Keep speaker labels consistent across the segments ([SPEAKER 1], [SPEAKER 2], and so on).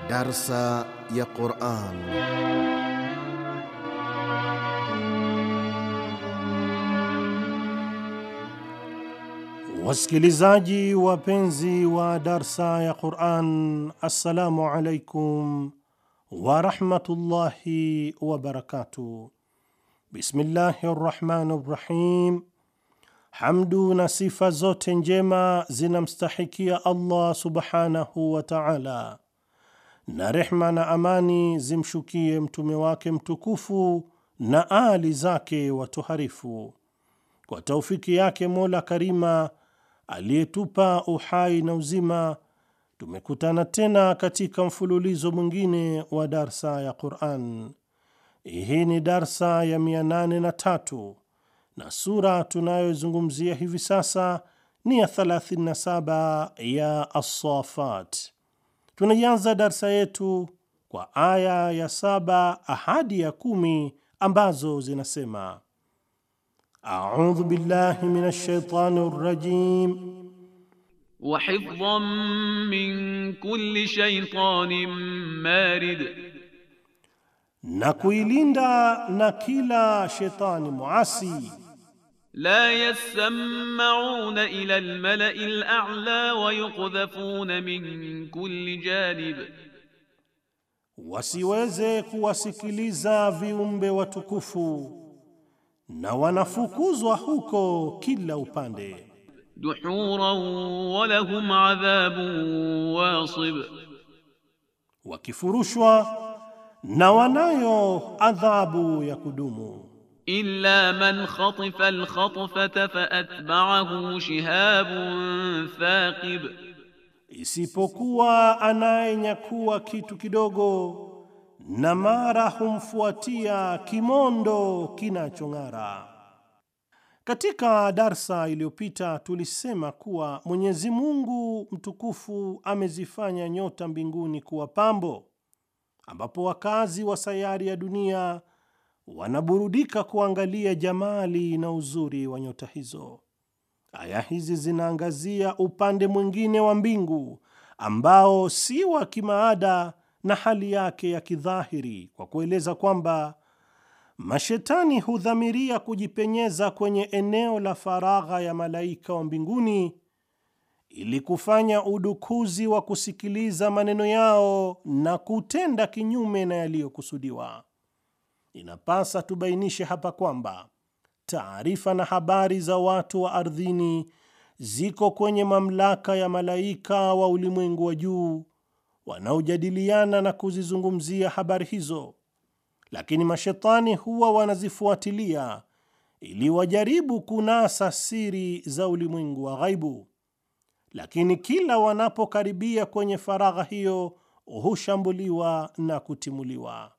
[SPEAKER 1] Darsa ya Quran.
[SPEAKER 2] Wasikilizaji wapenzi wa darsa ya Quran, assalamu alaikum warahmatullahi wabarakatuh. Bismillahi rrahmani rrahim. Hamdu na sifa zote njema zinamstahikia Allah subhanahu wa taala, na rehma na amani zimshukie mtume wake mtukufu na ali zake watoharifu. Kwa taufiki yake Mola Karima aliyetupa uhai na uzima, tumekutana tena katika mfululizo mwingine wa darsa ya Quran. Hii ni darsa ya 803 na sura tunayozungumzia hivi sasa ni ya 37 ya Assafat. Tunaianza darsa yetu kwa aya ya saba hadi ya kumi ambazo zinasema: audhu billahi minash shaitani rrajim
[SPEAKER 3] wa hifdhan min kulli shaytanin marid,
[SPEAKER 2] na kuilinda na kila shetani muasi
[SPEAKER 3] la yasma'una ila almala'i al'a wa yuqdhafuna min kulli janib,
[SPEAKER 2] wasiweze kuwasikiliza viumbe watukufu na wanafukuzwa huko kila upande.
[SPEAKER 3] duhuran wa lahum adhabun wasib,
[SPEAKER 2] wakifurushwa na wanayo adhabu ya kudumu.
[SPEAKER 3] illa man khatifa alkhatfata faatba'ahu shihabun thaqib,
[SPEAKER 2] isipokuwa anayenyakua kitu kidogo na mara humfuatia kimondo kinachong'ara. Katika darsa iliyopita tulisema kuwa Mwenyezi Mungu mtukufu amezifanya nyota mbinguni kuwa pambo, ambapo wakazi wa sayari ya dunia wanaburudika kuangalia jamali na uzuri wa nyota hizo. Aya hizi zinaangazia upande mwingine wa mbingu ambao si wa kimaada na hali yake ya kidhahiri, kwa kueleza kwamba mashetani hudhamiria kujipenyeza kwenye eneo la faragha ya malaika wa mbinguni ili kufanya udukuzi wa kusikiliza maneno yao na kutenda kinyume na yaliyokusudiwa. Inapasa tubainishe hapa kwamba taarifa na habari za watu wa ardhini ziko kwenye mamlaka ya malaika wa ulimwengu wa juu wanaojadiliana na kuzizungumzia habari hizo, lakini mashetani huwa wanazifuatilia ili wajaribu kunasa siri za ulimwengu wa ghaibu, lakini kila wanapokaribia kwenye faragha hiyo hushambuliwa na kutimuliwa.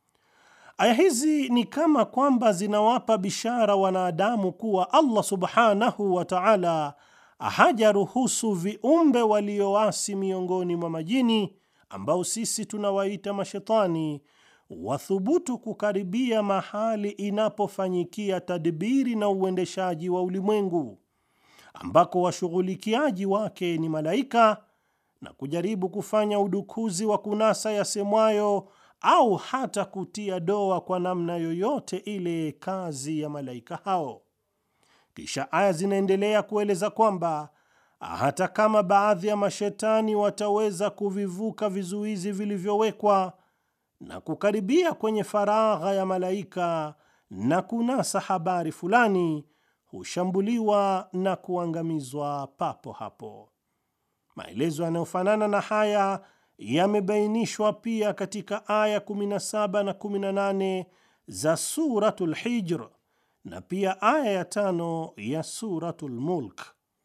[SPEAKER 2] Aya hizi ni kama kwamba zinawapa bishara wanadamu kuwa Allah subhanahu wa ta'ala hajaruhusu viumbe walioasi miongoni mwa majini ambao sisi tunawaita mashetani wathubutu kukaribia mahali inapofanyikia tadbiri na uendeshaji wa ulimwengu ambako washughulikiaji wake ni malaika na kujaribu kufanya udukuzi wa kunasa yasemwayo au hata kutia doa kwa namna yoyote ile kazi ya malaika hao. Kisha aya zinaendelea kueleza kwamba hata kama baadhi ya mashetani wataweza kuvivuka vizuizi vilivyowekwa na kukaribia kwenye faragha ya malaika na kunasa habari fulani, hushambuliwa na kuangamizwa papo hapo. Maelezo yanayofanana na haya yamebainishwa pia katika aya 17 na 18 za Suratul Hijr na pia aya ya tano ya Suratul Mulk.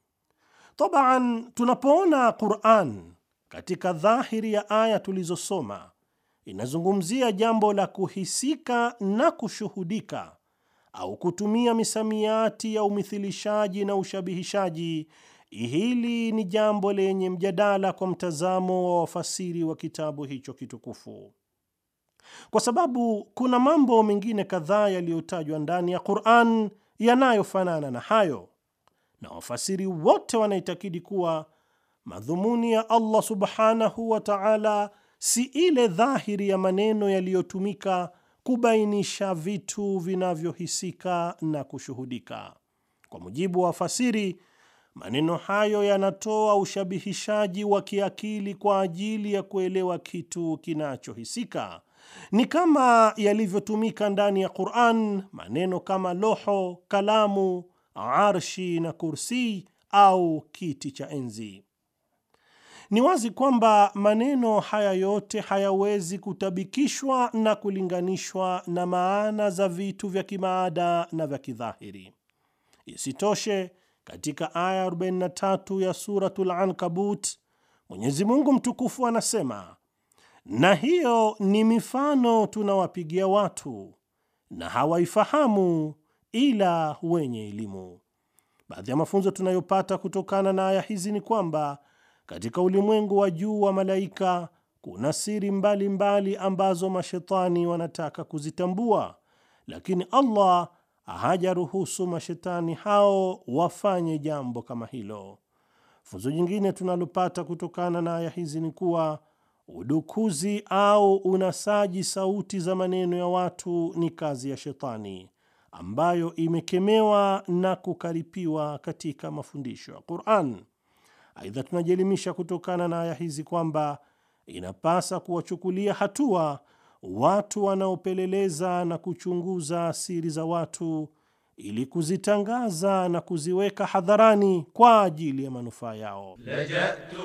[SPEAKER 2] Tabaan, tunapoona Qur'an katika dhahiri ya aya tulizosoma inazungumzia jambo la kuhisika na kushuhudika au kutumia misamiati ya umithilishaji na ushabihishaji, hili ni jambo lenye mjadala kwa mtazamo wa wafasiri wa kitabu hicho kitukufu, kwa sababu kuna mambo mengine kadhaa yaliyotajwa ndani ya Qur'an yanayofanana na hayo, na wafasiri wote wanaitakidi kuwa madhumuni ya Allah subhanahu wa ta'ala si ile dhahiri ya maneno yaliyotumika kubainisha vitu vinavyohisika na kushuhudika. Kwa mujibu wa fasiri, maneno hayo yanatoa ushabihishaji wa kiakili kwa ajili ya kuelewa kitu kinachohisika. Ni kama yalivyotumika ndani ya Qur'an maneno kama loho, kalamu, arshi na kursi au kiti cha enzi. Ni wazi kwamba maneno haya yote hayawezi kutabikishwa na kulinganishwa na maana za vitu vya kimaada na vya kidhahiri. Isitoshe, katika aya 43 ya Suratul Ankabut, Mwenyezi Mungu mtukufu anasema, na hiyo ni mifano tunawapigia watu na hawaifahamu ila wenye elimu. Baadhi ya mafunzo tunayopata kutokana na aya hizi ni kwamba katika ulimwengu wa juu wa malaika kuna siri mbalimbali mbali ambazo mashetani wanataka kuzitambua, lakini Allah hajaruhusu mashetani hao wafanye jambo kama hilo. Funzo jingine tunalopata kutokana na aya hizi ni kuwa udukuzi au unasaji sauti za maneno ya watu ni kazi ya shetani ambayo imekemewa na kukaripiwa katika mafundisho ya Qur'an. Aidha, tunajielimisha kutokana na aya hizi kwamba inapasa kuwachukulia hatua watu wanaopeleleza na kuchunguza siri za watu ili kuzitangaza na kuziweka hadharani kwa ajili ya manufaa yao.
[SPEAKER 4] لجأت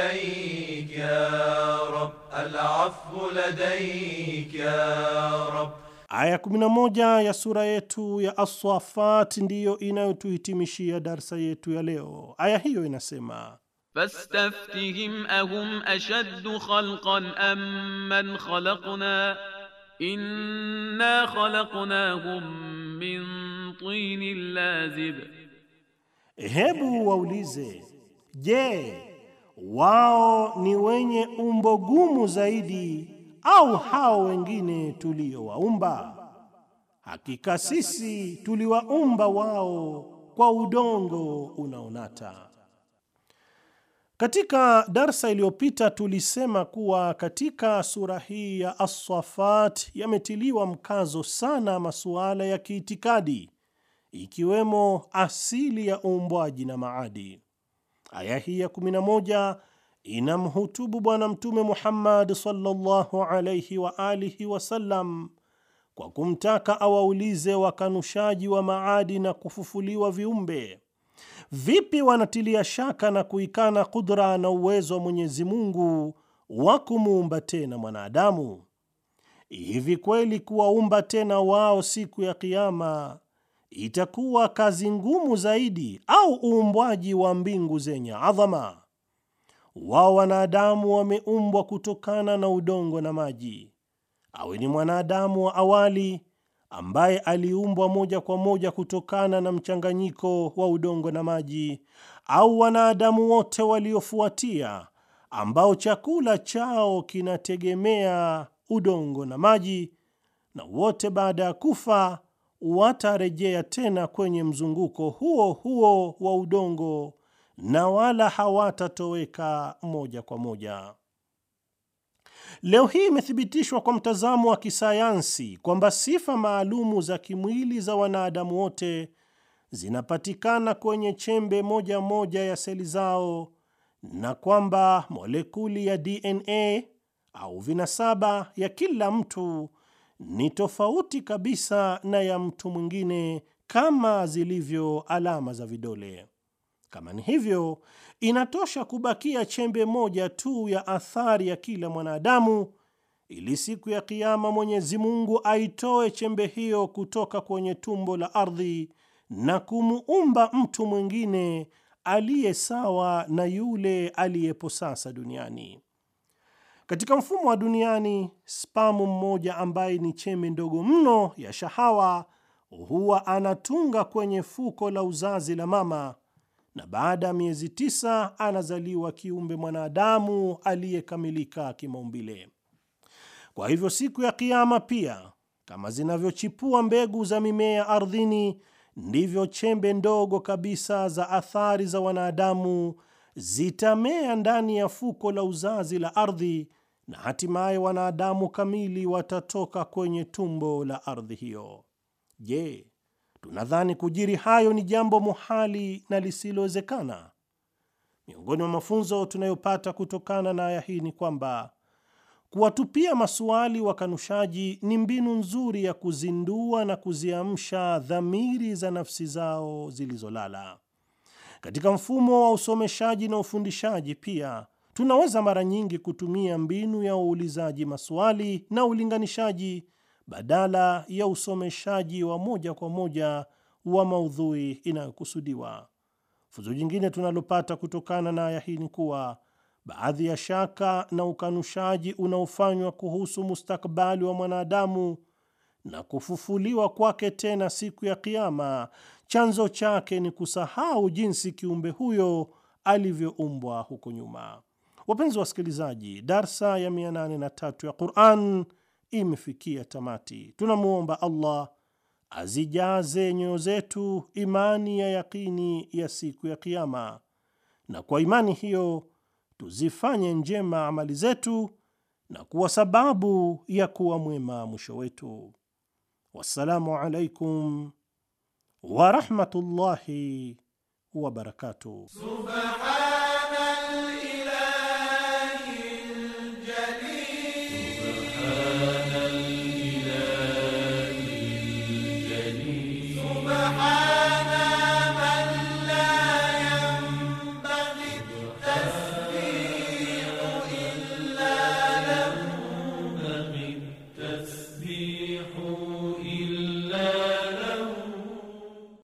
[SPEAKER 4] إليك يا رب العفو لديك يا رب
[SPEAKER 2] Aya 11 ya sura yetu ya As-Saffat ndiyo inayotuhitimishia darsa yetu ya leo. Aya hiyo inasema
[SPEAKER 3] فاستفتهم أهم أشد خلقا أم من خلقنا إنا خلقناهم من طين لازب
[SPEAKER 2] Hebu waulize, je, wao ni wenye umbo gumu zaidi au hao wengine tuliowaumba? Hakika sisi tuliwaumba wao kwa udongo unaonata. Katika darsa iliyopita tulisema kuwa katika sura hii ya As-Saffat yametiliwa mkazo sana masuala ya kiitikadi ikiwemo asili ya uumbwaji na maadi. Aya hii ya 11 inamhutubu Bwana Mtume Muhammad sallallahu alayhi wa alihi wasallam kwa kumtaka awaulize wakanushaji wa maadi na kufufuliwa viumbe vipi wanatilia shaka na kuikana kudra na uwezo wa Mwenyezi Mungu wa kumuumba tena mwanadamu. Hivi kweli kuwaumba tena wao siku ya Kiyama itakuwa kazi ngumu zaidi au uumbwaji wa mbingu zenye adhama? Wao wanadamu wameumbwa kutokana na udongo na maji. Awe ni mwanadamu wa awali ambaye aliumbwa moja kwa moja kutokana na mchanganyiko wa udongo na maji, au wanadamu wote waliofuatia ambao chakula chao kinategemea udongo na maji, na wote baada ya kufa watarejea tena kwenye mzunguko huo huo wa udongo na wala hawatatoweka moja kwa moja. Leo hii imethibitishwa kwa mtazamo wa kisayansi kwamba sifa maalumu za kimwili za wanadamu wote zinapatikana kwenye chembe moja moja ya seli zao na kwamba molekuli ya DNA au vinasaba ya kila mtu ni tofauti kabisa na ya mtu mwingine kama zilivyo alama za vidole. Kama ni hivyo, inatosha kubakia chembe moja tu ya athari ya kila mwanadamu ili siku ya Kiyama Mwenyezi Mungu aitoe chembe hiyo kutoka kwenye tumbo la ardhi na kumuumba mtu mwingine aliye sawa na yule aliyepo sasa duniani. Katika mfumo wa duniani, spamu mmoja ambaye ni chembe ndogo mno ya shahawa huwa anatunga kwenye fuko la uzazi la mama na baada ya miezi tisa anazaliwa kiumbe mwanadamu aliyekamilika kimaumbile. Kwa hivyo siku ya Kiyama pia, kama zinavyochipua mbegu za mimea ardhini, ndivyo chembe ndogo kabisa za athari za wanadamu zitamea ndani ya fuko la uzazi la ardhi na hatimaye wanadamu kamili watatoka kwenye tumbo la ardhi hiyo. Je, tunadhani kujiri hayo ni jambo muhali na lisilowezekana? Miongoni mwa mafunzo tunayopata kutokana na aya hii ni kwamba kuwatupia masuali wakanushaji ni mbinu nzuri ya kuzindua na kuziamsha dhamiri za nafsi zao zilizolala. Katika mfumo wa usomeshaji na ufundishaji pia tunaweza mara nyingi kutumia mbinu ya uulizaji maswali na ulinganishaji badala ya usomeshaji wa moja kwa moja wa maudhui inayokusudiwa. Funzo jingine tunalopata kutokana na aya hii ni kuwa baadhi ya shaka na ukanushaji unaofanywa kuhusu mustakabali wa mwanadamu na kufufuliwa kwake tena siku ya Kiama, chanzo chake ni kusahau jinsi kiumbe huyo alivyoumbwa huko nyuma. Wapenzi wasikilizaji, darsa ya 803 ya Quran imefikia tamati. Tunamwomba Allah azijaze nyoyo zetu imani ya yakini ya siku ya Kiama, na kwa imani hiyo tuzifanye njema amali zetu na kuwa sababu ya kuwa mwema mwisho wetu. Wassalamu alaikum wa rahmatullahi wa barakatuh.